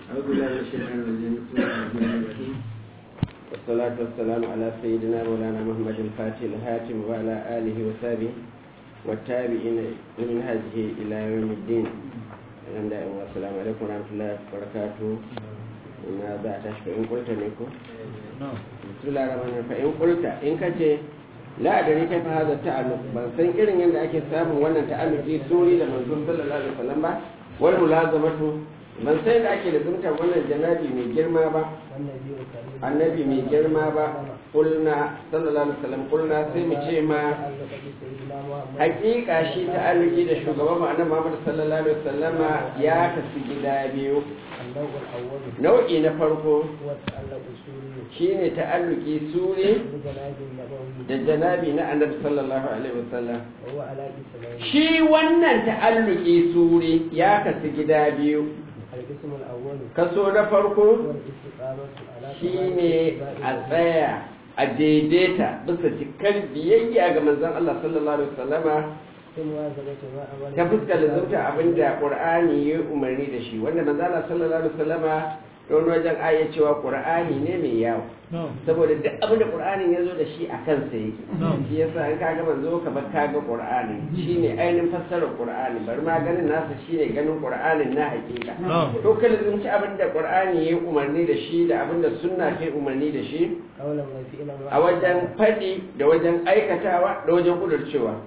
أعوذ بالله من الشيطان الرجيم بسم الله الرحمن الرحيم والصلاة والسلام على سيدنا مولانا محمد الفاتح الهاتم وعلى آله وصحبه والتابعين من هذه إلى يوم الدين والسلام عليكم ورحمة الله وبركاته ina za a tashi fa'in kulta ne ko? bismillah rahman fa'in kulta in ka ce la'adari kai fa haza ta'alluq ban san irin yadda ake samun wannan ta'alluqi suri da manzon sallallahu alaihi wasallam ba wal mulazamatu ban san yadda ake lazumtar wannan janabi mai girma ba annabi mai girma ba kulna sallallahu alaihi wasallam kulna sai mu ce ma hakika shi ta'alluqi da shugaban mu annabi Muhammad sallallahu alaihi wasallama ya kasu gida biyu nau'i na farko shine ta'alluki sure da janabi na annabi sallallahu alaihi wasallam shi wannan ta'alluki sure ya kasu gida biyu kaso na farko shine a tsaya a daidaita bisa cikar biyayya ga manzon Allah sallallahu alaihi wasallama ta fuskar da zauta abin da ƙur'ani ya umarni da shi wanda manzala sallallahu alaihi wasallama don wajen aya cewa ƙur'ani ne mai yawo saboda duk abin da ƙur'anin ya zo da shi a kansa yake shi yasa in kaga manzo ka bar kaga ƙur'ani shine ainihin fassarar ƙur'ani bari ma ganin nasa shine ganin ƙur'anin na hakika to kada zunci abin da ƙur'ani ya umarni da shi da abin da sunna ke umarni da shi a wajen faɗi da wajen aikatawa da wajen kudurcewa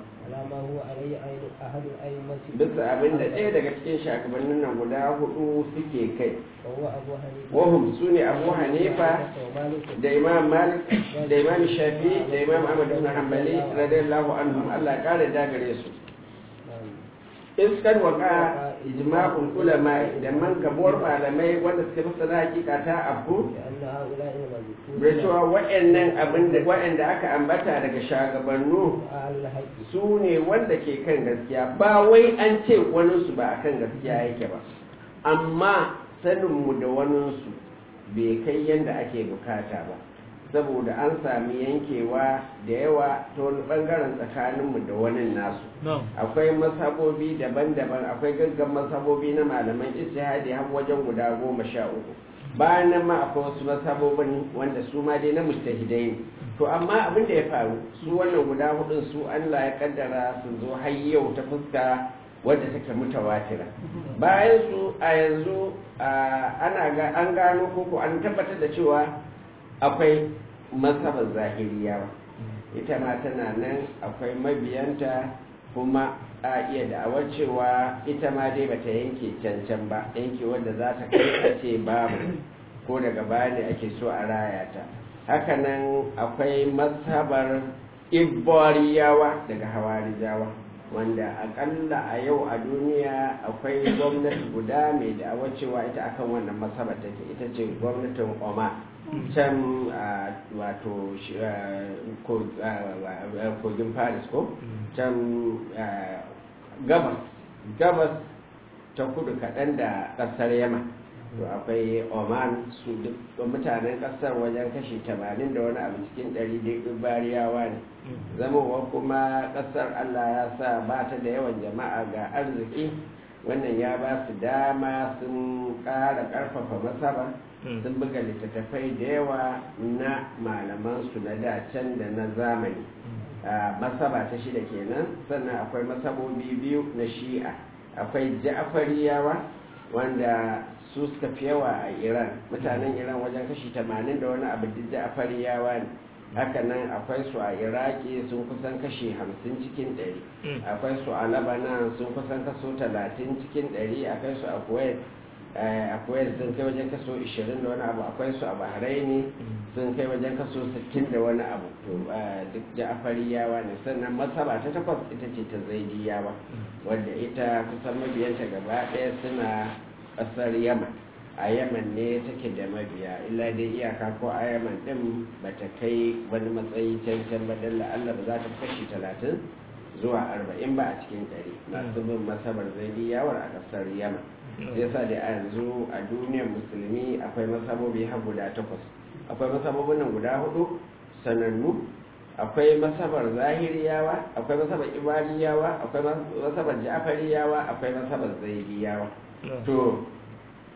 bisa abin da ɗaya daga cikin shakabannin nan guda hudu suke kai wahum su ne abu hanifa da imam malik da imam shafi da imam ahmad ibn hanbali radiyallahu anhum Allah ya kare dagare su iskar waka ijma'ul ulama da man gabuwar malamai wanda suka fi sana hakika ta abu da cewa wa'annan abin da wa'anda aka ambata daga shagabannu su ne wanda ke kan gaskiya ba wai an ce waninsu ba akan gaskiya yake ba amma saninmu da waninsu bai kai yadda ake bukata ba saboda an sami yankewa da yawa ta wani bangaren tsakaninmu da wani nasu akwai masabobi daban-daban akwai gaggan masabobi na malaman istihadi har wajen guda goma sha uku bayan nan ma akwai wasu masabobin wanda su ma dai na mustahidai ne to amma abin da ya faru su wannan guda hudun su Allah ya kaddara su zo har yau ta fuska wadda take mutawatira bayan su a yanzu ana an gano koko an tabbatar da cewa akwai masabar zahiriyawa ita ma tana nan akwai mabiyanta kuma a iya da'awar cewa ita ma dai bata yanke cancan ba yanke wanda za ta kai a ce babu ko daga baya ne ake so a raya ta hakanan akwai masabar iboriyawa daga hawarijawa wanda akalla a yau a duniya akwai gwamnati guda mai da'awar cewa ita akan wannan masabar take ita ce gwamnatin oman can wato kogin paris ko can gabas gabas ta kudu kaɗan da ƙasar yama to akwai oman su duk mutanen ƙasar wajen kashi 80 da wani abu cikin 100 bariyawa ne zamowa kuma ƙasar allah ya sa ba ta da yawan jama'a ga arziki wannan ya ba su dama sun ƙara ƙarfafa masaba sun buga littattafai da yawa na malamansu na dacen da na zamani masaba ta shida kenan sannan akwai masabobi biyu na shi'a akwai ja'fariyawa wanda su suka fi yawa a iran mutanen iran wajen kashi 80 da wani abu duk ja'fariyawa ne haka nan akwai su a iraki sun kusan kashi 50 cikin 100 akwai su a labanan sun kusan kaso 30 cikin 100 akwai su a kuwait akwai sun kai wajen kaso 20 da wani abu akwai su a bahraini sun kai wajen kaso 60 da wani abu to duk ja'afariyawa ne sannan masaba ta takwas ita ce ta zaidiyawa wadda ita kusan mabiyanta gaba ɗaya suna ƙasar yaman a yaman ne take da mabiya illa dai iyaka ko a yaman ɗin ba ta kai wani matsayi cancan ba dalla allah ba za ta kashi talatin zuwa arba'in ba a cikin ɗari masu bin masabar zaidiyawar a ƙasar yaman sai sa da a yanzu a duniyar musulmi akwai masabobi har guda takwas akwai masabobin nan guda hudu sanannu akwai masabar zahiriyawa akwai masabar ibadiyawa akwai masabar ja'fariyawa akwai masabar zaidiyawa to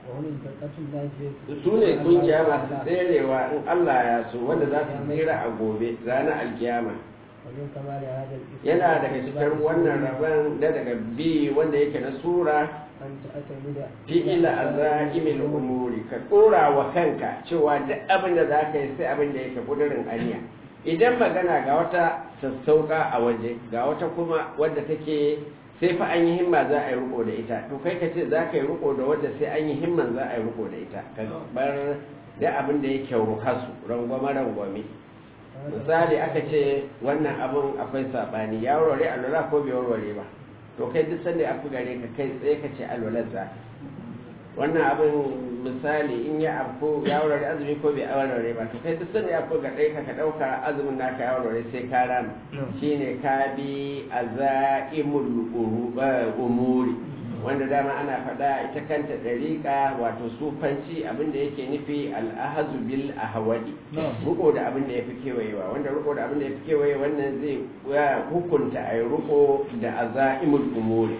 وهم الفرقة الناجية su ne kungiya masu tserewa in Allah ya so wanda za su tsira a gobe ranar alkiyama ومن كمال هذا الإسلام yana daga cikin wannan rabon da daga bi wanda yake na sura أن تعتمد fi'ila azaimil umuri ka dora wa kanka cewa duk abin da za ka yi sai abin da yake kudurin aniya idan magana ga wata sassauka a waje ga wata kuma wadda take sai fa an yi himma za a yi riko da ita to kai ka ce za ka yi riko da wadda sai an yi himman za a yi riko da ita ka bar da abin da yake rukasu rangwame rangwame misali aka ce wannan abin akwai saɓani ya warware alwala ko bai warware ba to kai duk sanda aka gare ka kai tsaye ka ce alwalar za wannan abin misali in ya afko ya warware azumi ko bai warware ba to kai duk sanda ya afko ga ɗaya ka ka ɗauka azumin naka ya warware sai ka rama shine ka bi azaimul umuri wanda dama ana faɗa ita kanta ɗariƙa wato sufanci abinda yake nufi al'ahazu bil ahwadi riko da abin da ya fi kewayewa wanda riko da abin da ya fi kewaye wannan zai hukunta a yi riko da azaimul umuri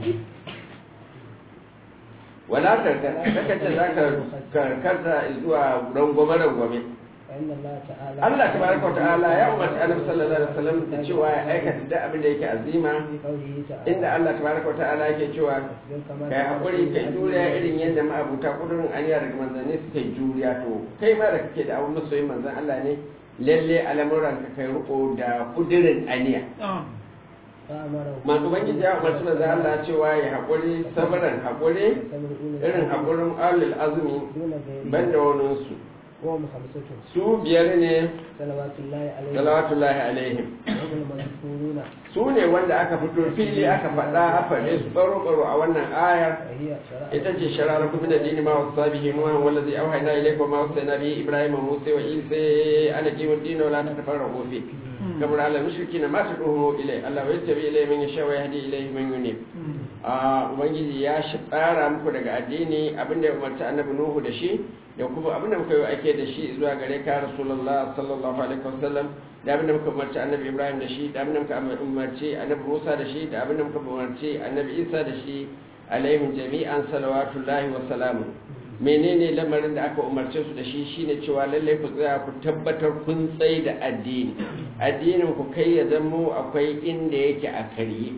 wala karkata ce za ka karkata zuwa rangwame-rangwame فإن الله تعالى Allah tabaraka wa ta'ala ya umarci annabi sallallahu alaihi wasallam da cewa ya aikata duk abin da yake azima في قوله تعالى inda Allah tabaraka wa ta'ala yake cewa "Wasbir kama kai hakuri kai juriya irin yadda ma'abuta kudurin aniya daga manzanni suka yi juriya to kai ma da kake da abun masoyin manzan Allah ne lalle al'amuran ka kai riko da kudurin aniya فأمره masu ubangiji ya umarci manzan Allah cewa ya hakuri sabaran hakuri صبر أولي irin الألباب hakurin alil azumi دون غيره banda waninsu وهم خمسة su biyar ne صلوات الله عليه salawatullahi alaihim وهم المذكورون su ne wanda aka fito fili aka faɗa a faɗe su ɓaro-ɓaro a wannan ayar وهي شرائع ita ce shararar kuma da dini ma wasu sabihi nuwan wanda zai auha ina ilaikwa ma wasu nabi ibrahim musa wa isa ana kiwon dino la ta tafara kofi kamar ala mushriki na masu ɗuhu ilai allah wa yattabi ilai man yasha wa yahdi ilai man yunib a ubangiji ya shi tsara muku daga addini abinda ya umarci annabi nuhu da shi da kuma abinda muka yi ake da shi zuwa gare ka rasulullah sallallahu alaihi wasallam da abinda muka umarci annabi ibrahim da shi da abinda muka umarci annabi musa da shi da abinda muka umarci annabi isa da shi alaihim jami'an salawatullahi wa salamu menene lamarin da aka umarce su da shi shine cewa lallai ku tsaya ku tabbatar kun tsaye da addini addinin ku kai ya zamo akwai inda yake a karye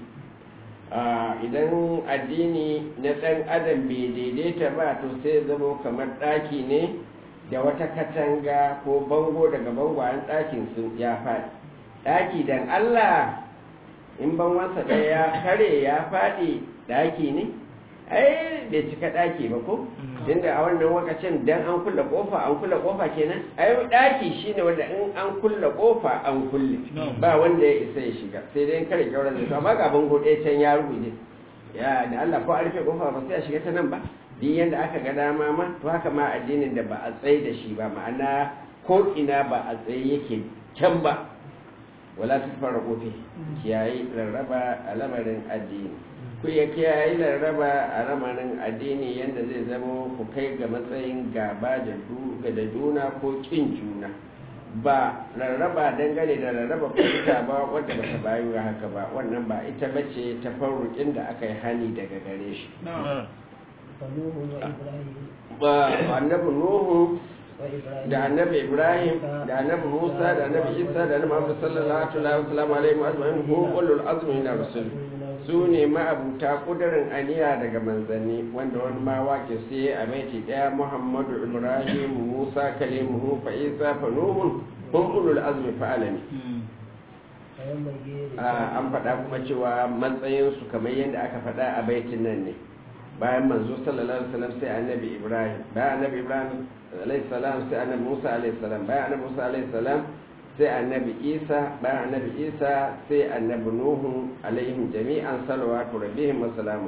idan addini na ɗan adam bai daidaita ba to sai zamo kamar ɗaki ne da wata katanga ko bango daga bangon ɗakin sun ya faɗi ɗaki dan Allah in bangonsa ɗaya ya kare ya faɗi ɗaki ne ai bai cika ɗaki ba ko tunda a wannan lokacin dan an kulle kofa an kulle kofa kenan ai ɗaki shine wanda in an kulle kofa an kulle ba wanda ya isa ya shiga sai dai in kare kyauran da amma ga bango ɗaya can ya rubuce ya da Allah ko a rufe kofa ba sai a shiga ta nan ba duk yanda aka ga dama ma to haka ma addinin da ba a tsaye da shi ba ma'ana ko ina ba a tsaye yake can ba wala ta fara kofi kiyaye rarraba a lamarin addini ku ya kiyaye rarraba a lamarin addini yadda zai zama ku kai ga matsayin gaba da juna ko kin juna ba rarraba dangane da rarraba fahimta ba wadda ba ta bayu haka ba wannan ba ita bace ta farrukin da aka yi hani daga gare shi فنوح وإبراهيم ba annabi nuhu وإبراهيم da annabi ibrahim da annabi musa da annabi isa da annabi muhammad sallallahu alaihi wasallam alaihi wa ajma'in hu ulul azmi min rusul su ne ma'abuta kudirin aniya daga manzanni wanda wani ma wake sai a baiti daya muhammadu ibrahim musa kalimuhu fa isa fa nuhun hum ulul azmi fa alami فينبغي Ah, an faɗa kuma cewa matsayinsu kamar yadda aka faɗa a baitin nan ne bayan manzo sallallahu alaihi wasallam sai annabi ibrahim bayan annabi ibrahim alaihi salam sai annabi musa alaihi salam bayan annabi musa alaihi salam sai annabi isa bayan annabi isa sai annabi nuhu alaihim jami'an salawatu rabbihim wa salamu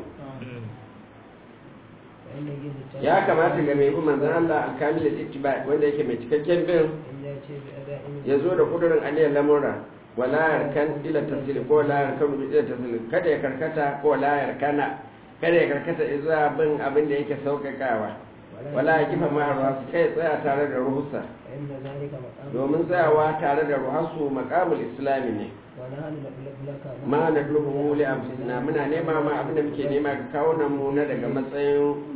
فينبغي للتابع ya kamata ga mai bin manzon Allah al-kamil al-ittiba wanda yake mai cikakken bin أن يأتي بأداء ya zo da kudurin aniyar lamura wala yarkan ila tasiri ko la yarkan bi ila tasiri kada ya karkata ko la yarkana kada ya karkata zuwa bin abin da yake sauƙaƙawa wala ya kifa ma'arwa su kai tsaya tare da ruhusa فإن ذلك مقام domin tsayawa tare da ruhasu maqamul islami ne ونحن نطلب لك ma na dulubu li anfusina muna nema ma abin da muke nema ga kawunan mu na daga matsayin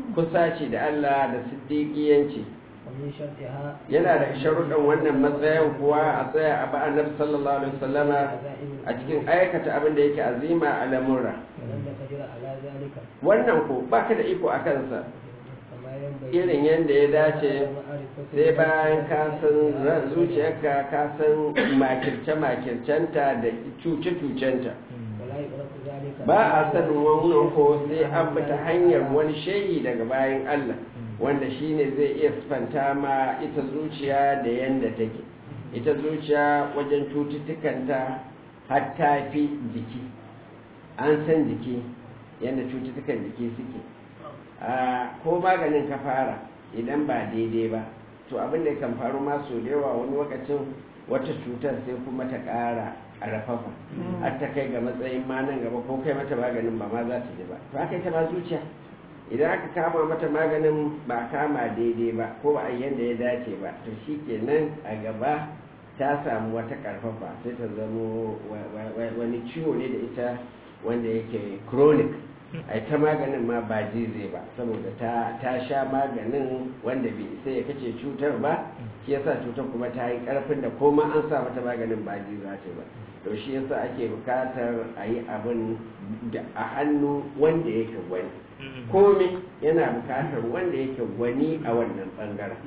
kusaci da Allah da siddiqiyanci ومن شرطها yana da sharuɗan wannan matsayin kuwa a tsaya a ba annabi sallallahu alaihi wasallama a cikin aikata abin da yake azima a lamurra ولن تقدر على ذلك wannan ko baka da iko a kansa كما ينبغي irin yadda ya dace معرفة sai bayan ka san ran zuciyarka ka san makirce-makircenta da cuce-cucenta ولا يدرك ذلك ba a sanin wannan ko sai an bi ta hanyar wani shayi daga bayan Allah wanda shine zai iya sifanta ma ita zuciya da yanda take ita zuciya wajen cututtukanta har ta fi jiki an san jiki yadda cututtukan jiki suke a ko maganin ka fara idan ba daidai ba to abin da kan faru ma so da yawa wani lokacin wata cutar sai kuma ta ƙara a rafafa har ta kai ga matsayin ma nan gaba ko kai mata maganin ba ma za ta ji ba to haka ita ba zuciya idan aka kama mata maganin ba kama daidai ba ko ba a yanda ya dace ba to shi kenan a gaba ta samu wata karfafa sai ta zamo wani ciwo ne da ita wanda yake chronic a ta maganin ma ba zai ba saboda ta, ta sha maganin wanda bai sai ya kace cutar ba shi yasa cutar kuma ta yi karfin da koma an sa mata maganin ba ji za ta ba to shi yasa ake bukatar a yi abin da a hannu wanda yake gwani komai yana bukatar wanda yake gwani a wannan bangaren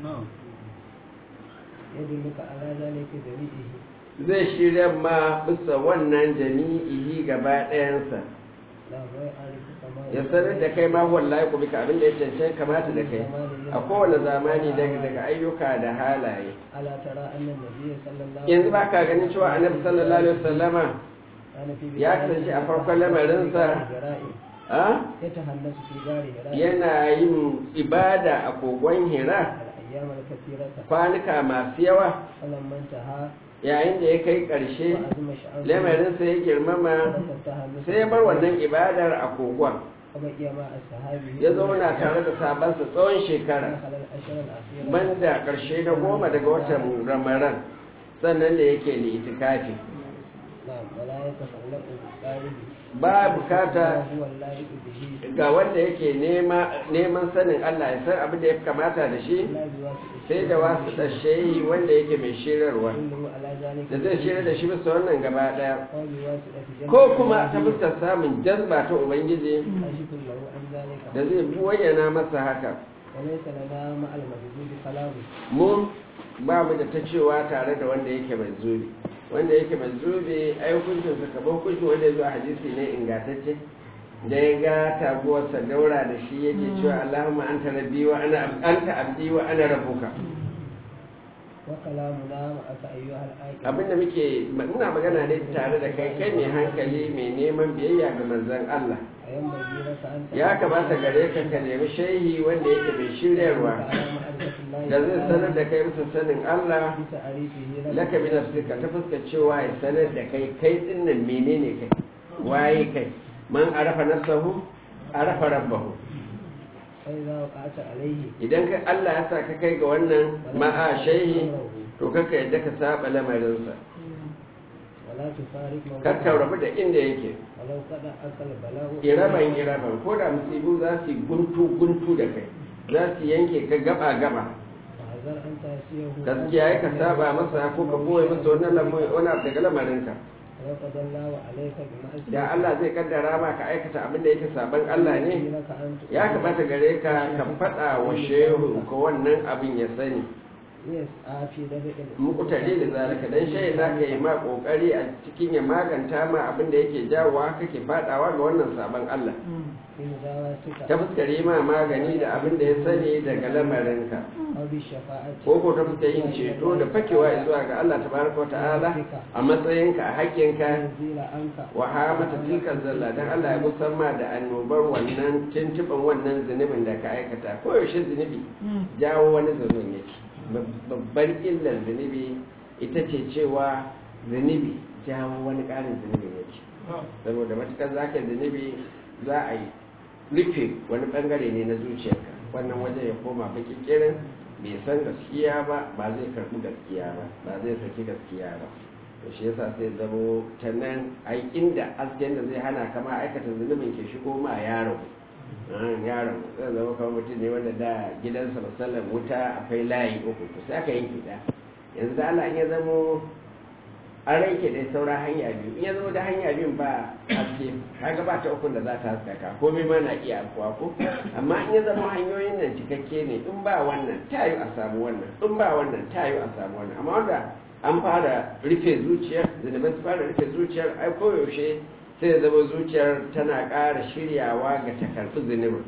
يدلك على ذلك جميعه zai shirya ma bisa wannan jami'ihi gaba ɗayansa لا ويعرف كما ya sanar da kai ma wallahi ku bika abin da ya cancanta kamata da kai a kowane zamani daga daga ayyuka da halaye ألا ترى أن النبي صلى الله yanzu ba ka ganin cewa annabi sallallahu alaihi wasallama كان في ya kasance a farkon lamarinsa a يتهنس في دار هراء yana yin ibada a kogon hira الأيام الكثيرة kwanuka masu yawa فلما انتهى yayin da ya kai ƙarshe وعزم شعبه lamarinsa ya girmama ترك التهنس sai ya bar wannan ibadar a kogon وبقي مع أصحابه ya zauna tare da sabansa tsawon shekara دخل الأشهر الأخيرة banda ƙarshe na goma daga watan ramaran sannan da yake ne itikafi نعم ولا يتخلق بالقارب ba bukata هو اللائق به ga wanda yake nema neman sanin Allah ya san abin da ya kamata da shi لا بواسطة sai da wasu shehi wanda yake mai shirarwa كله على ذلك da zai shirya da shi bisa wannan gaba daya أو بواسطة جنب ko kuma ta fuskar samun jazba ta ubangiji كاشف له عن ذلك da zai bayyana masa haka وليس لنا مع المجدود كلام mu ba mu da ta cewa tare da wanda yake mai zubi wanda yake mai zubi ai hukuncin sa kamar hukuncin wanda ya zo a hadisi ne ingantacce da ya ga taguwarsa daura da shi yake cewa Allahumma anta rabbi wa ana anta abdi wa ana rabbuka وكلامنا معك أيها الآية abinda muke muna magana ne tare da kai kai mai hankali mai neman biyayya ga manzon Allah وينبغي لك أن ya kamata gare ka ka nemi shehi wanda yake mai shiryarwa على معرفة الله da zai sanar da kai bisa sanin Allah بتعريفه laka bi nafsika ta fuska cewa ya sanar da kai kai dinnan menene kai waye kai man arafa nafsahu arafa rabbahu فإذا وقعت عليه idan kai Allah ya sa ka kai ga wannan ma'a shehi to kaka yadda ka saba lamarinsa ولا تفارق kar ka rabu da inda yake ولو قد أكل بلاء iraban iraban ko da musibu za su yi guntu guntu da kai za su yanke ka gaba gaba فحذر أن تأسيه gaskiya ya ka saba masa ko ka boye masa wannan lamu- wani abu daga lamarinka ولو قد الله عليك بمعصية da Allah zai kaddara ma ka aikata abin da yake saban Allah ne لك أن ya kamata gare ka ka faɗa wa shehu ko wannan abin ya sani يسعى في دفع muku tare da zalika dan shehu za ka yi ma kokari a cikin ya maganta ma abin da yake jawowa kake faɗawa ga wannan saban Allah في مداواتك ta fuskar yi ma magani da abin da ya sani daga lamarinka أو بالشفاعة ko ko ta fuskar yin ceto da fakewa zuwa ga Allah tabaraka wa ta'ala a matsayinka a haƙƙinka يزيل عنك wa hamata tilkan zalla dan Allah ya musamma da annobar wannan tuntuban wannan zunubin da ka aikata ko yaushe zunubi jawo wani zunubin yake babbar illar zunubi ita ce cewa zunubi jawo wani ƙarin zunubin yake saboda matukar za ka zunubi za a yi rufe wani bangare ne na zuciyarka wannan wajen ya koma baki kirin bai san gaskiya ba ba zai karɓi gaskiya ba ba zai saki gaskiya ba to shi yasa sai zamo ta nan ai inda hasken da zai hana kama aikata zunubin ke shigo ma yaro yaron zai zama kamar mutum ne wanda da gidansa musallan wuta akwai layi uku to sai aka yanke da yanzu da Allah in ya zamo an ranke dai saura hanya biyu in ya zama da hanya biyun ba haske kaga ba ta ukun da za ta haskaka komai ma na iya afuwa ko amma in ya zama hanyoyin nan cikakke ne in ba wannan ta yi a samu wannan in ba wannan ta yi a samu wannan amma wanda an fara rufe zuciyar zunubai su fara rufe zuciyar ai koyaushe sai ya zama zuciyar tana ƙara shiryawa ga ta karɓi zunubin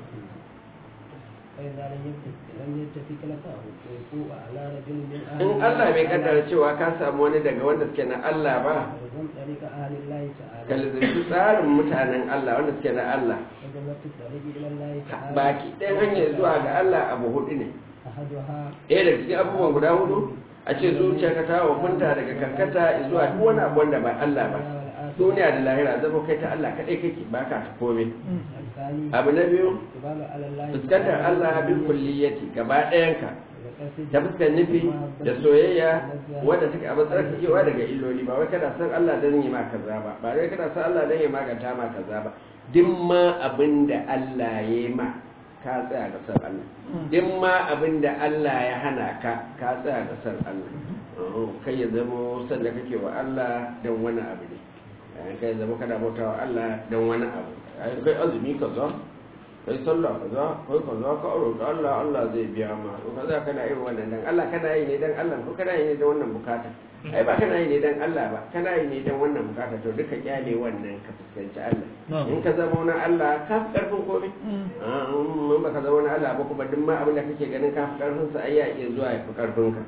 فإذا لم يتفق لم يتفق لك ويقوع على رجل من أهل in Allah bai kaddara cewa ka samu wani daga wanda suke na Allah ba فلزم طريق أهل الله ka تعالى lizarci tsarin mutanen Allah wanda suke na Allah وجملة الطريق إلى الله تعالى baki ɗayan hanyar zuwa ga Allah abu hudu ne أحدها ɗaya daga cikin abubuwan guda hudu a ce zuciyarka ta wakunta daga karkata zuwa duk wani abu wanda ba Allah ba duniya da lahira zama kai ta Allah kaɗai kake ba ka ta komai الثاني abu na biyu إقبال على الله fuskantar Allah bil kulliyati gaba ɗayanka وقصد ta fuskar nufi da soyayya wadda take a matsayin kakewa daga illoli ba wai kana san Allah don yi ma kaza ba ba wai kana san Allah don yi maganta ma kaza ba duk ma abin da Allah ya yi ma ka tsaya ga san Allah duk ma abin da Allah ya hana ka ka tsaya ga san Allah Oh, kai ya zamo san da kake wa Allah don wani abu ne Eh, kai ya zama kana bauta wa Allah don wani abu Eh, kai azumi kaza kai sallah kaza kai kaza ka roƙi Allah Allah zai biya ma to kaza kana irin wannan dan Allah kana yi ne dan Allah ko kana yi ne dan wannan bukata ai ba kana yi ne dan Allah ba kana yi ne dan wannan bukata to duka kyale wannan ka fuskanci Allah in ka zama wani Allah ka fi karfin komai Ah, in ba ka zama wani Allah ba kuma duk ma abin da kake ganin ka fi karfin sa ai ya iya zuwa ya fi karfin ka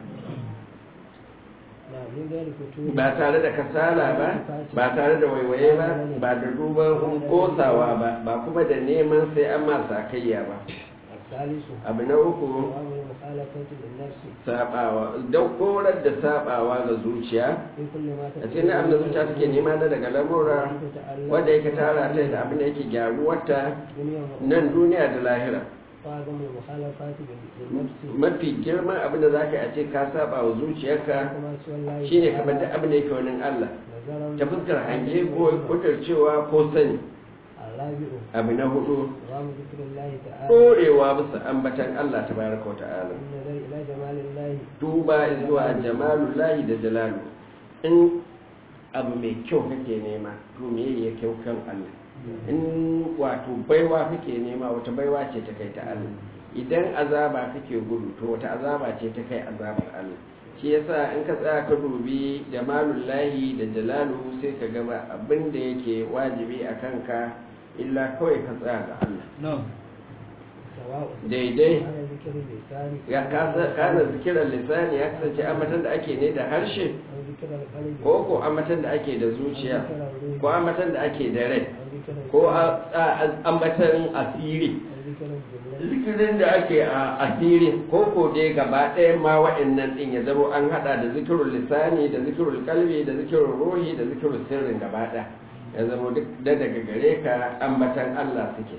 نعم من غير فتور ba tare da kasala ba ba tare da waiwaye ba ba da duban kosawa ba ba kuma da neman sai an ma sakayya ba الثالث abu na uku دوام المخالفة للنفس sabawa don korar da sabawa ga zuciya في كل ما a cikin abin da zuciya take nema na daga lamura wanda yake tara ta da abin da yake gyaruwarta دنيا nan duniya da lahira وأعظم المخالفات للنفس mafi girman abin da zaka yi a ce ka saba wa zuciyarka كما سوى الله shine kamar da abin da yake wani Allah نظرا ta fuskar hange ko kutarcewa ko sani الرابع abu na hudu دوام ذكر الله تعالى ɗorewa bisa ambatan Allah tabaraka wa ta'ala النظر إلى جمال الله duba zuwa jamalullahi da jalalu in abu mai kyau kake nema to me ya kyau kan Allah in wato baiwa kake nema wata baiwa ce ta kai ta Allah idan azaba kake gudu to wata azaba ce ta kai azabar Allah shi yasa in ka tsaya ka dubi jamalullahi da jalalu sai ka gaba abin da yake wajibi a kanka illa kawai ka tsaya ga Allah سواء daidai كان ذكر اللسان ya kasa kana zikirar lisani ya kasance ambatan da ake ne da harshe أو ذكر القلب ko ko ambatan da ake da zuciya ko ambatan da ake da rai أو ذكر ko a- a- ambatan asiri أو ذكر الجملة zikirin da ake a asiri ko ko dai gaba ɗaya ma wa'annan ɗin ya zama an haɗa da zikirul lisani da zikirul kalbi da zikirul ruhi da zikirul sirrin gaba ɗaya ya zama duk da daga gare ka ambatan Allah suke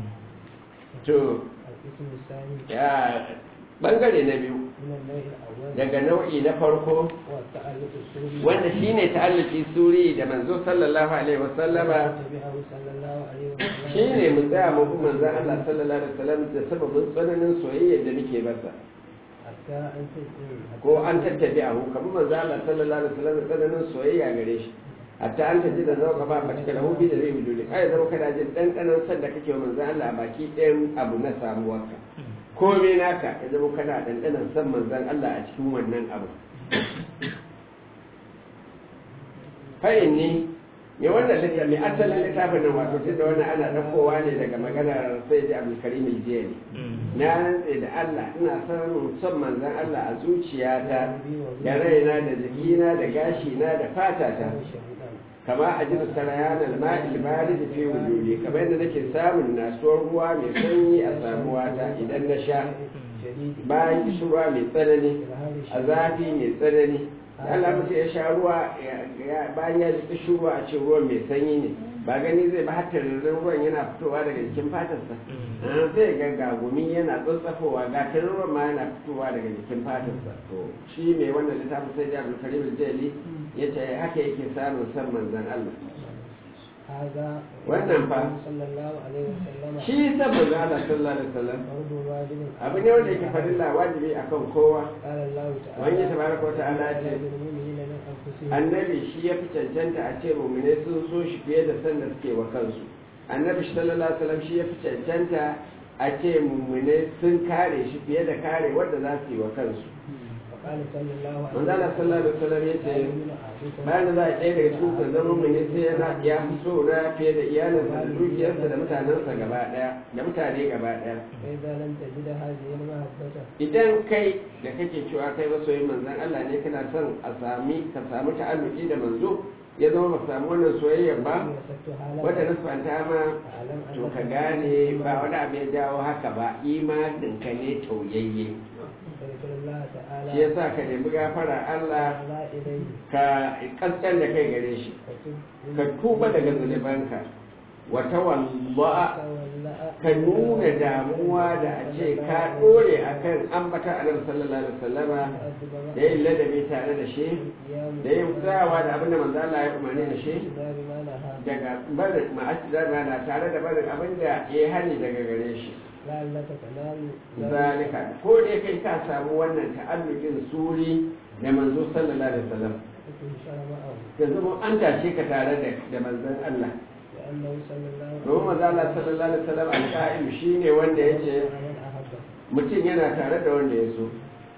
to الاسم الثاني ya bangare na biyu من النوع الأول daga nau'i na farko هو التعلق السوري wanda shine ta'alluki suri da manzo sallallahu alaihi wasallama تبعه صلى الله عليه وسلم shine mu tsaya mu bi manzon Allah sallallahu alaihi wasallam da sababin tsananin soyayya da nake masa حتى أن تسلم ko an tattabi a hu kamar manzon Allah sallallahu alaihi wasallam da tsananin soyayya gare shi hatta an taji da zauka ba ba cikin lahu bi da zai wujudi ai zama kana jin dandanan san da kake wa manzon Allah a baki ɗayan abu na samuwarka komai naka ya zama kana dandanan san manzon Allah a cikin wannan abu fa'in ne me wannan littafi mai asalin littafin nan wato tun da wannan ana ɗaukowa ne daga maganar sai da abdulkarim aljeri na rantse da Allah ina son son manzon Allah a zuciyata da raina da jikina da gashina da fatata kama a jin sarayan alma'il bari da fi wujudi kamar yadda nake samun nasuwar ruwa mai sanyi a samuwata idan na sha bayan kishirwa mai tsanani a zafi mai tsanani Allah mutum ya sha ruwa bayan ya ji kishirwa a ce ruwan mai sanyi ne ba gani zai ba hatta ruwan yana fitowa daga jikin fatarsa zai ga gagumi yana tsatsafowa ga ruwan ma yana fitowa daga jikin fatarsa to shi mai wannan littafin sai da abdul karim jali ya ce haka yake samun san manzan Allah هذا Wannan fa. صلى الله عليه وسلم shi san manzo Allah sallallahu alaihi wasallam فرض واجب abu ne wanda yake farilla wajibi akan kowa قال الله تعالى wani tabaraka wa ta'ala ya ce للمؤمنين من أنفسهم annabi shi ya fi cancanta a ce mummune sun so shi fiye da san da suke wa kansu annabi sallallahu alaihi wasallam shi ya fi cancanta a ce mummune sun kare shi fiye da kare wanda za su yi wa kansu وقال صلى الله عليه manzo Allah sallallahu alaihi wasallam ya ce bayan da za a ɗaya daga cikin ku zama mummune sai yana ya fi so na fiye da iyalinsa da dukiyarsa da mutanensa gaba ɗaya da mutane gaba ɗaya فإذا لم تجد هذه المحبة idan kai da kake cewa kai masoyin manzon Allah ne kana son a sami ka samu ta'alluki da manzo ya zama ba samu wannan soyayyar ba وسدتها لك wata nasfanta ma فاعلم to أنك ka gane ba wani abu ya jawo haka ba imanin ka ne tauyayye فذكر الله تعالى shi yasa ka nemi gafara Allah لا إليه ka kaskan da kai gare shi فتب ka tuba daga zunubanka wata wallaha تولى ka nuna damuwa da a ce ka dore akan ambata annabi sallallahu alaihi wasallama da yin ladabi tare da shi da yin tsayawa da abin da manzo Allah ya umarni da shi بما نهى daga barin ma'asira na tare da barin abin da ya hani daga gare shi لعلك تنال zalika ko dai kai ka samu wannan ta'allukin suri da manzo sallallahu alaihi wasallam وتنشر معه ka zama an tashe ka tare da da manzon Allah لأنه صلى الله عليه domin manzo Allah sallallahu alaihi wasallam al-qa'im shine wanda yace من أحبه mutum yana tare da wanda ya so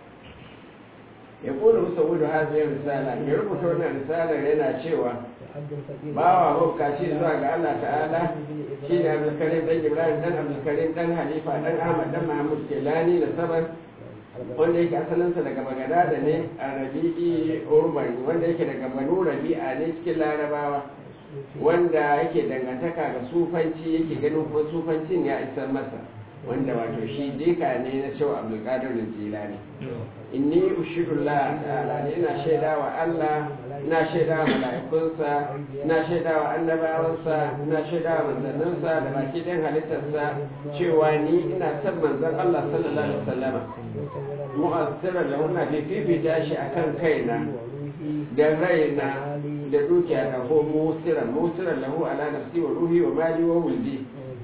ya kula musa wudu haziyar risala ya rubuta wannan risalar yana cewa وعبد الفقير bawa hukaci zuwa ga Allah ta'ala shi ne abdulkarim dan ibrahim dan abdulkarim dan halifa dan ahmad dan mahmud kelani da saban wanda yake asalinsa daga bagadada ne a rabi'i urban wanda yake daga banu rabi'a ne cikin larabawa wanda yake dangantaka ga sufanci yake ganin kuma sufancin ya isar masa wanda wato shi dika ne na cewa abdulkadir jilani inni ushidullah ta'ala ne ina shaidawa Allah ina shaidawa mala'ikunsa ina shaidawa annabawansa ina shaidawa manzanninsa da baki ɗin halittarsa cewa ni ina son manzon Allah sallallahu alaihi wasallama mu'assirar da muna fifita shi akan kaina da raina da dukiya da ko musiran musiran lahu ala nafsi wa ruhi wa mali wa wuldi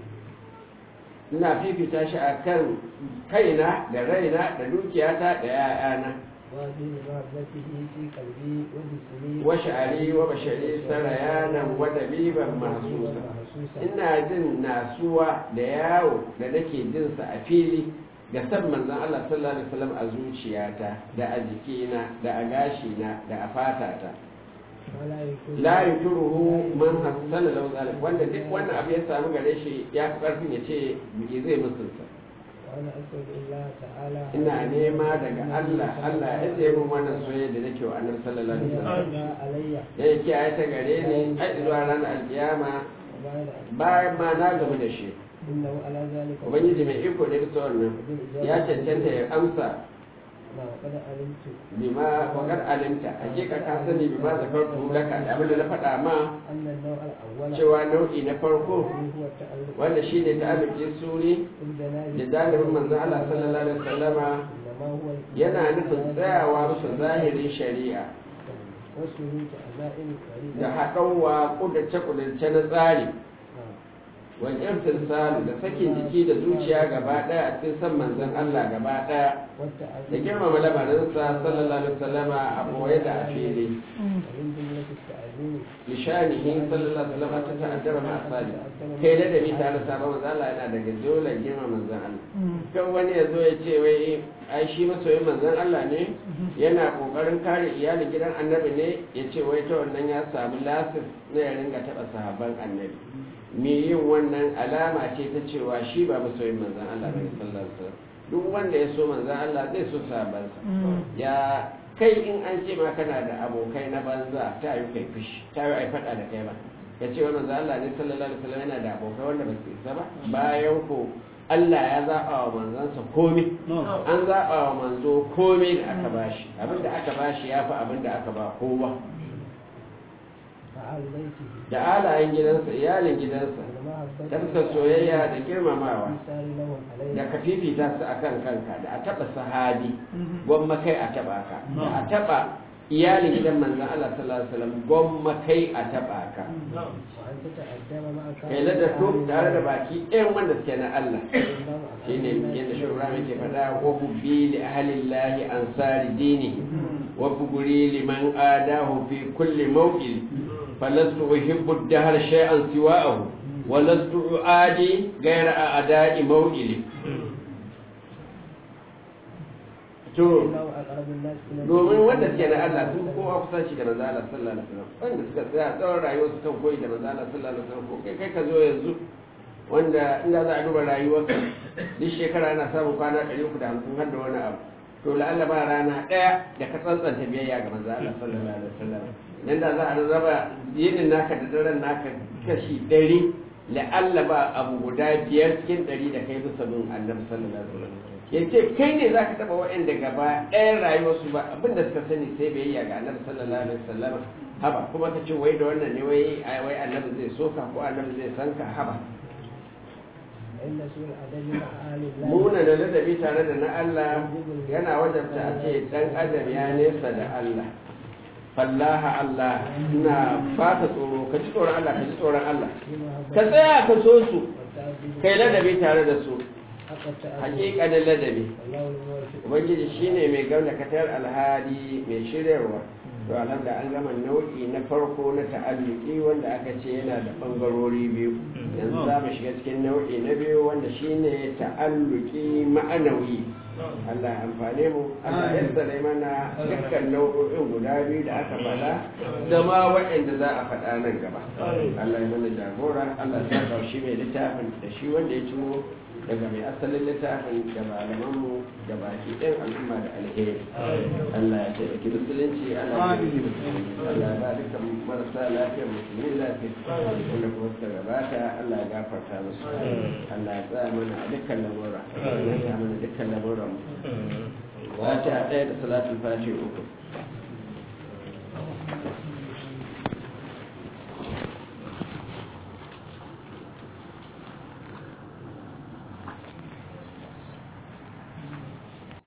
ina fifita shi akan kaina da raina da dukiyata da 'ya'yana وفي محبته في قلبي وجسمي wa sha'ari wa bashari sarayanan wa dabiban mahsusa ina jin nasuwa da yawo da nake jin sa a fili ga san manzon Allah sallallahu alaihi wasallam a zuciyata da a jikina da a gashina da a fatata ولا يكون la yuturuhu man hassana lahu zalik wanda duk wannan abu ya samu gare shi ya fi karfin ya ce me zai musulsa وأنا أسأل الله تعالى ina nema daga Allah Allah ya ce min wannan soyayya da nake wa annabi sallallahu alaihi wasallam يرضى علي ya kiyaye ta gare ni ai zuwa ranar alkiyama وبعد أن bayan ma na gamu da shi إنه على ذلك ubangiji mai iko da bisa wannan ya cancanta ya amsa ما قد علمت bima wakar alimta hakika ka sani bima zakartu laka da abin da na faɗa ma أن النوع الأول cewa nau'i na farko هو التألق wanda shi ne ta'alluki suri بالجنازة da jalibin manzon Allah sallallahu alaihi wasallama إنما هو yana nufin tsayawa bisa zahirin shari'a وسلوك أداء da فريدة haɗauwa ƙudurce-ƙudurce na tsari wal irtisal da sakin jiki da zuciya gaba ɗaya a cikin san manzon Allah gaba ɗaya da والتعظيم girmama lamarinsa sallallahu alaihi wasallama a boye da a fili ومن جملة التعظيم bishanihi sallallahu alaihi wasallam ta ta'addaba ma asali kai da dabi tare da sabon manzon Allah yana daga dole girma manzon Allah kan wani ya zo ya ce wai ai shi masoyin manzon Allah ne yana kokarin kare iyalin gidan annabi ne ya ce wai ta wannan ya samu lasis na ya ringa taba sahabban annabi me yin wannan alama ce ta cewa shi ba masoyin manzon Allah bane sallallahu alaihi wasallam duk wanda ya so manzon Allah zai so sahabbansa ya kai in an ce ma kana da abokai na banza ta yi kai fushi ta yi ai faɗa da kai ba ya ce wa manzo Allah ne sallallahu alaihi wasallam yana da abokai wanda ba su isa ba bayan ko Allah ya zaɓa wa manzansa komai an zaɓa wa manzo komai da aka bashi abinda aka bashi ya fi abinda aka ba kowa فعل بيته da alayen gidansa iyalin gidansa والمحبة da fuskar soyayya da girmamawa والإنسان لهم عليه da ka fifita su a kan kanka da a taɓa sahabi gwamma kai a taɓa ka da a taɓa iyalin gidan manzon Allah sallallahu alaihi wasallam gwamma kai a taba ka وأن تتأدب مع kai da to tare da baki ɗayan wanda suke na Allah shine yadda shugaba yake faɗa wa hubbi li ahlillahi ansari dini wa buguri liman adahu fi kulli mawqil falastu uhibbu ad-dahr shay'an siwa'ahu wa lastu uadi ghayra a'da'i mawqili to domin wanda suke na Allah sun kowa kusa shi da manzo Allah sallallahu alaihi wasallam wanda suka tsaya tsawon rayuwar su kan koyi da manzo Allah sallallahu alaihi wasallam ko kai kai ka zo yanzu wanda inda za a duba rayuwarsa duk shekara ana samun kwana 350 har da wani abu to la'alla ba rana ɗaya da ka tsantsanta biyayya ga manzo Allah sallallahu alaihi wasallam idan da za a raba yinin naka da daren naka kashi ɗari la'alla ba abu guda biyar cikin ɗari da kai bisa bin annabi sallallahu alaihi wasallam yace kai ne zaka taba waɗanda gaba ɗayan rayuwarsu ba abin da suka sani sai biyayya ga annabi sallallahu alaihi wasallam haba kuma ka ce wai da wannan ne wai wai annabi zai soka ko annabi zai sanka haba muna da ladabi tare da na Allah yana wajabta a ce dan adam ya nesa da Allah fallaha Allah ina baka tsoro ka ji tsoron Allah ka ji tsoron Allah ka tsaya ka so su kai ladabi tare da su hakikanin ladabi ubangiji shine mai gauna katar alhadi mai shiryarwa to alhamda an gama nau'i na farko na ta'alluki wanda aka ce yana da bangarori biyu yanzu za mu shiga cikin nau'i na biyu wanda shine ta'alluki ma'anawi Allah amfane mu Allah ya tsare mana dukkan nau'o'in guda biyu da aka faɗa da ma waɗanda za a faɗa nan gaba Allah ya mana jagora Allah ya sa shi mai littafin da shi wanda ya cimo daga mai asalin littafin da malamanmu da baki ɗin al'umma da alheri Allah ya taimaki musulunci Allah ya taimaki musulunci Allah ya ba dukkan marasa lafiyar musulmi lafiya wanda kuma suka gabata Allah ya gafarta musu Allah ya tsaya mana a dukkan lamura ya tsaya mana dukkan lamuran mu Fatiha ɗaya da salatul fatiha uku